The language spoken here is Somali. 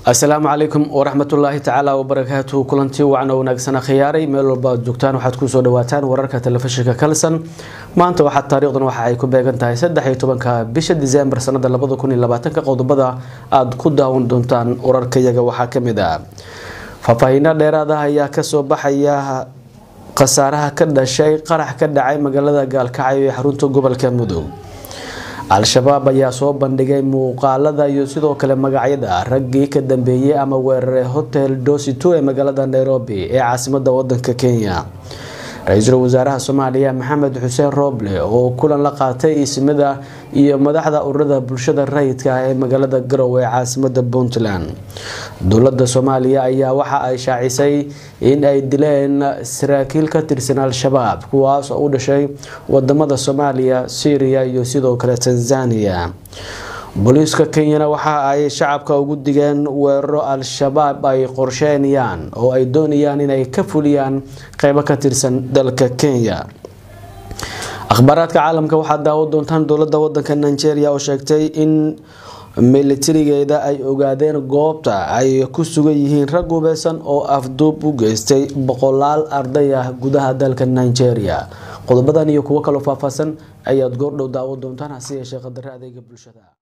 asalaamu calaykum waraxmatullaahi tacaala wabarakaatuhu kulantii wacan oo wanaagsan khiyaaray meel walba aad joogtaan waxaad kusoo dhawaataan wararka telefishinka kalson maanta waxaa taariikhdan waxa ay ku beegan tahay saddex iyo tobanka bisha diseembar sanada labada kun iyo labaatanka qodobada aada ku daawan doontaan wararkayaga waxaa kamid ah faahfaahiino dheeraad ah ayaa kasoo baxaya khasaaraha ka dhashay qarax ka dhacay magaalada gaalkacyo ee xarunta gobolka mudug al-shabaab ayaa soo bandhigay muuqaalada iyo sidoo kale magacyada raggii ka dambeeyey ama weeraray hotel dosito ee magaalada nairobi ee caasimada wadanka kenya ra-iisul wasaaraha soomaaliya maxamed xuseen rooble oo kulan la qaatay ismida iyo madaxda ururada bulshada rayidka ah ee magaalada garowe ee caasimada puntland dowlada soomaaliya ayaa waxa ay shaacisay in ay dileen saraakiil ka tirsan al-shabaab kuwaas oo u dhashay wadamada soomaaliya syria iyo sidoo kale tanzania booliiska kenyana waxa ay shacabka ugu digeen weeraro al-shabaab ay qorsheynayaan oo ay doonayaan inay ka fuliyaan qeybo ka tirsan dalka kenya akhbaaraadka caalamka waxaad daawo doontaan dowlada wadanka nigeria oo sheegtay in militarigeeda ay ogaadeen goobta ay ku sugan yihiin rag hubeysan oo afduub u geystay boqolaal arday ah gudaha dalka nigeria qodobadan iyo kuwo kaloo faahfaahsan ayaad goordhow daawo doontaan hase yeeshee qadare adeega bulshada